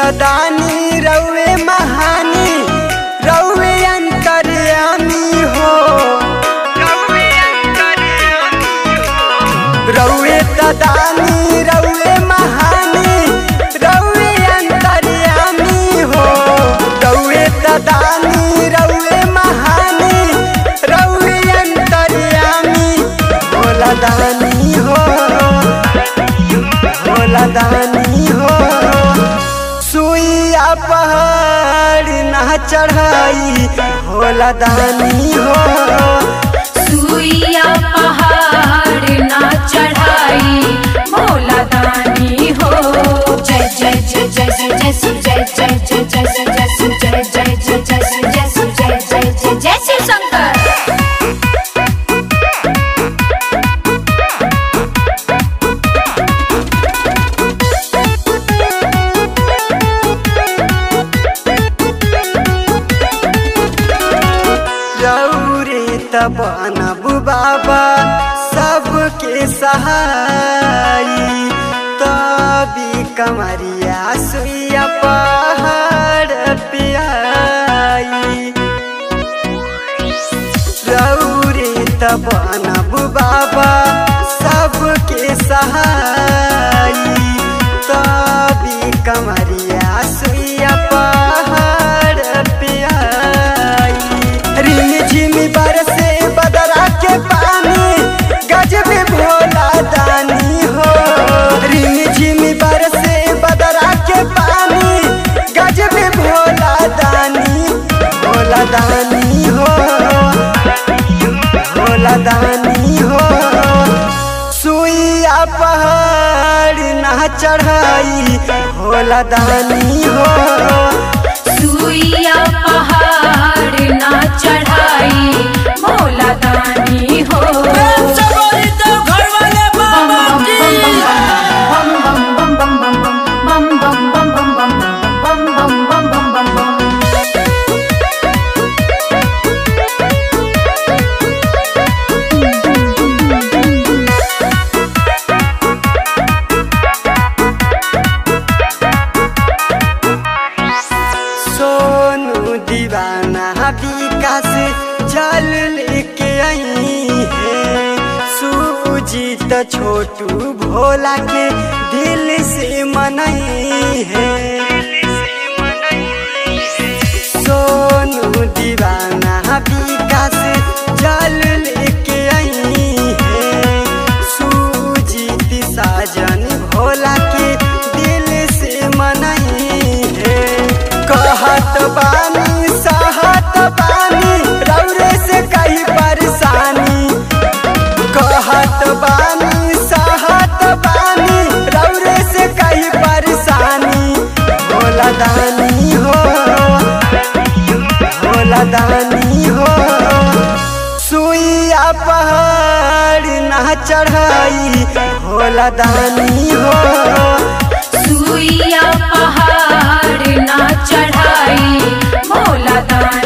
दानी रउए महानी रउए अंतर्यामी हो रउए दानी रउए महानी रउए अंतर्यामी हो रउए दानी रउए महानी रउए अंतर्यामी भोला दानी हो भोला दानी हो सुइया पहाड़ ना चढ़ाई भोला दानी हो सुइया पहाड़ ना चढ़ाई भोला दानी हो जय जय जय जय जय जय शिव जय जय जय जय जय जय शिव जय जय जय जय शिव जय शिव जय जय जय जय शिव शंकर रौरे तब नबु बाबा सबके सहाई तभी कमरिया सुइया पहाड़ पे आई रौरे तब नबु बाबा सबके सहाई तभी कमरिया सुइया पहाड़ पे आई रिम झिम बरसे बदरा के पानी गजब भोला दानी हो रिम झिम बरसे बदरा के पानी गजब भोला दानी भोला दानी हो भोला दानी हो सुइया पहाड़ ना चढ़ाई भोला दानी हो सुइया पहाड़ ना चढ़ाई भोला दानी हो सोनू दीवाना विकास जल लेके आई है सूजी तो छोटू भोला के दिल से मनई है सोनू दीवाना विकास जल लेके आई है सूजी साजन भोला के दिल से मनई है कहत बानी सहत बानी रौरे से कई परेशानी कहत बानी सहत बानी रौरे से कई परेशानी भोला दानी हो भोला दानी हो सुइया पहाड़ ना चढ़ाई भोला दानी हो सुइया पहाड़ ना चढ़ाई भोला दानी